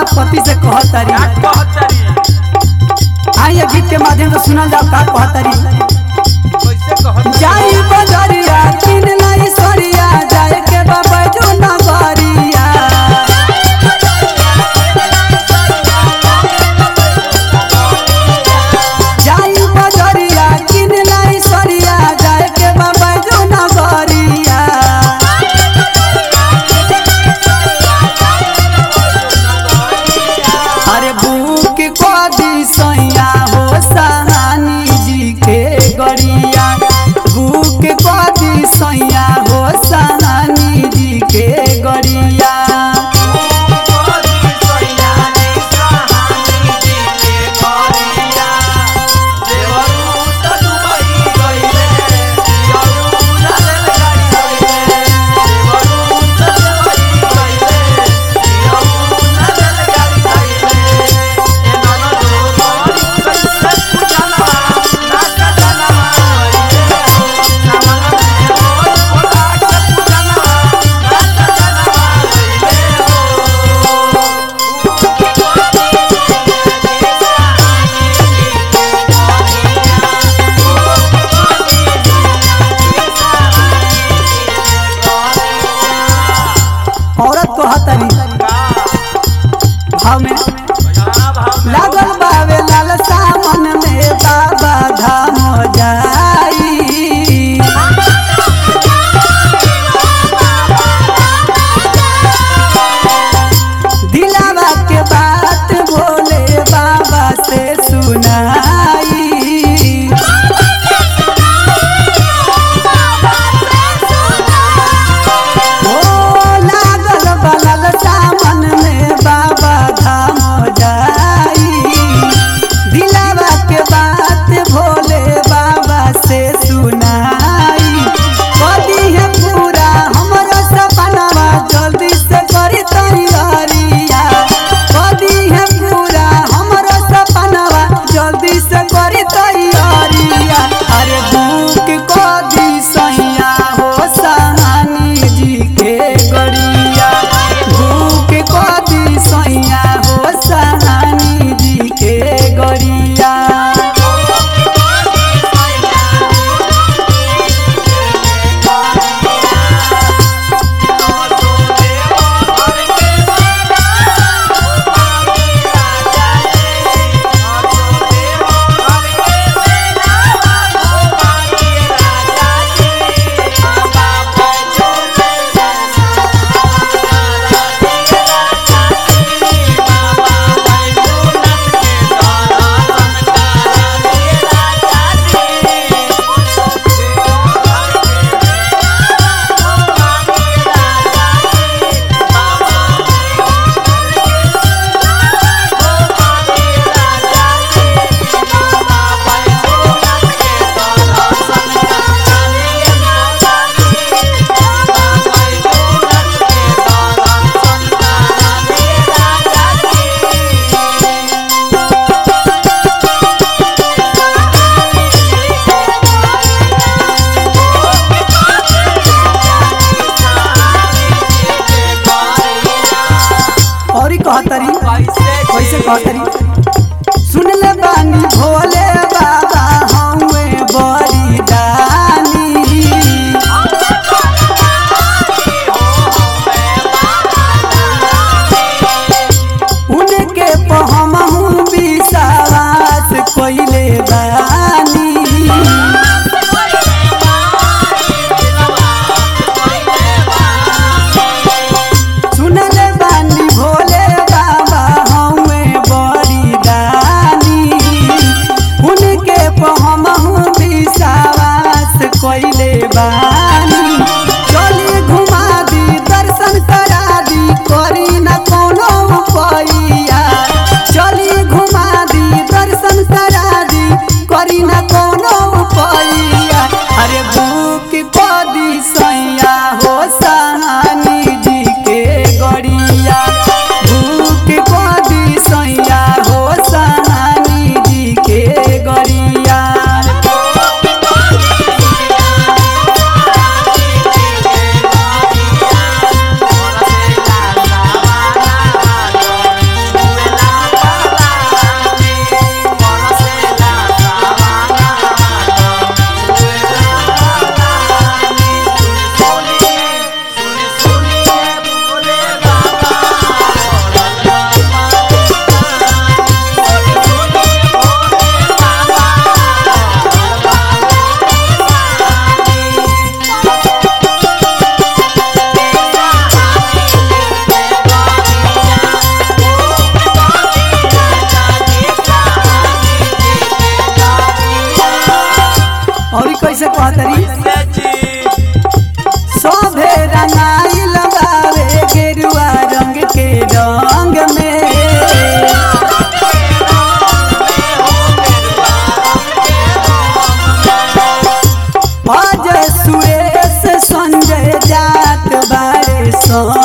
पति से कहतारी क्या कहतरी आइए गीत के माध्यम से सुनल जाओ का कहतारी कैसे कहतरी जाई बजरिया किन लाई सरिया जाए के बाबा जो नगरिया जाई बजरिया किन लाई सरिया जाए के बाबा जो नगरिया अरे बुक कदी सैया हो सहानी जी के गरिया बुक कदी सैया हो सहानी जी के गरिया औरत को हतरी भाव में लागल बावे लाल सामन में बाबा धाम जाई दिलावा के बात बोले बाबा से सुनाई ओ लागल बलल सामन में बाबा धाम जाई दिलावा के बात भोले बाबा से सुनाई कदी है पूरा हमरो सपनावा जल्दी से करी तैयारिया कदी है पूरा हमरो सपनावा जल्दी से करी तैयारिया अरे भूख कदी सैया हो सहानी जी के गरिया भूख कदी सैया हो सहानी जी के गरिया और ही कहतरी कैसे कहतरी सुन ले बानी भोले बाबा हमें बड़ी दानी उनके पहमहू विश्वास कोइले बानी सुनले बानी भोले बाबा हमें बड़ी दानी उनके पहमहू विश्वास कोइले बानी चली घुमा दी दर्शन करा दी करी न कोनो पैया चली घुमा दी दर्शन करा दी करी न कोनो पैया अरे भूख कदी सैया हो सहानी जी के गड़िया भूख कदी सैया हो सहानी जी के गड़िया कहतरी कैसे जी शोभे रंगाइल बावे गेरुआ रंग के रंग में अजय सुरेश संजय जात बारे संग